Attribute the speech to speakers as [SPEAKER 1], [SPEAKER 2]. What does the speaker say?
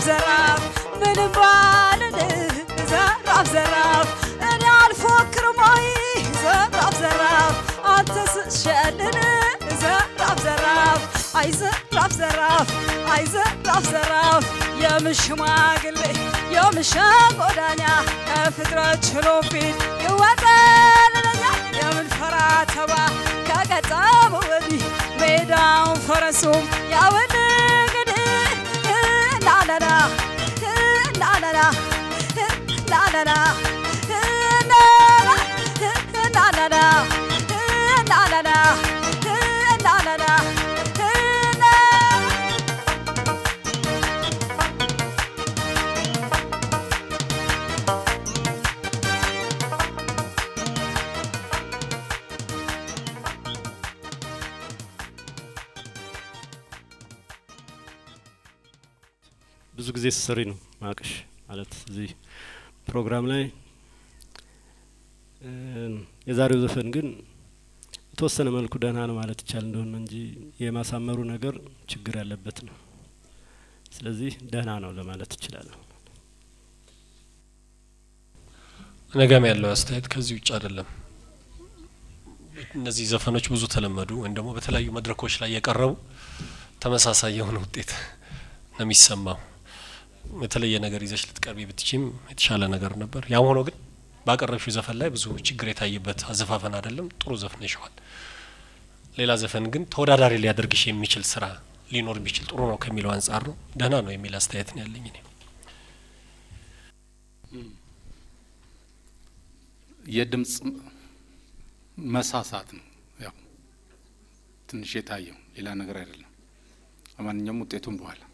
[SPEAKER 1] ዘራፍ ምንም ባልልህ ዘራፍ ዘራፍ እኔ አልፎክርም ወይ ዘራፍ ዘራፍ አንተ ስሸልን ዘራፍ ዘራፍ አይ ዘራፍ ዘራፍ አይ ዘራፍ ዘራፍ የምሽማግሌ የምሸጎዳኛ ከፍጥረት ችሎ ፊት ይወጠልለኛ የምንፈራ ተባ ከገጠመ ወዲህ ሜዳውን ፈረሱም ያውን እንግዲህ ላላላ ላላላ ላላላ ላላላ ላላላ ላላላ
[SPEAKER 2] ብዙ ጊዜ ስሰሪ ነው ማቅሽ ማለት እዚህ ፕሮግራም ላይ የዛሬው ዘፈን ግን የተወሰነ መልኩ ደህና ነው ማለት ይቻል እንደሆነ እንጂ የማሳመሩ ነገር ችግር ያለበት ነው። ስለዚህ ደህና ነው ለማለት ይችላለሁ።
[SPEAKER 3] ነገም ያለው አስተያየት ከዚህ ውጭ አይደለም። እነዚህ ዘፈኖች ብዙ ተለመዱ ወይም ደግሞ በተለያዩ መድረኮች ላይ የቀረቡ ተመሳሳይ የሆነ ውጤት ነው የሚሰማው። የተለየ ነገር ይዘሽ ልትቀርቢ ብትችም የተሻለ ነገር ነበር። ያም ሆኖ ግን ባቀረብሽው ዘፈን ላይ ብዙ ችግር የታየበት አዘፋፈን አይደለም። ጥሩ ዘፍነሽዋል። ሌላ ዘፈን ግን ተወዳዳሪ ሊያደርግሽ የሚችል ስራ ሊኖር ቢችል ጥሩ ነው ከሚለው አንጻር ነው። ደህና ነው የሚል አስተያየት ነው ያለኝ እኔ።
[SPEAKER 4] የድምፅ መሳሳት ነው ያው ትንሽ የታየው ሌላ ነገር አይደለም። ለማንኛውም ውጤቱን በኋላ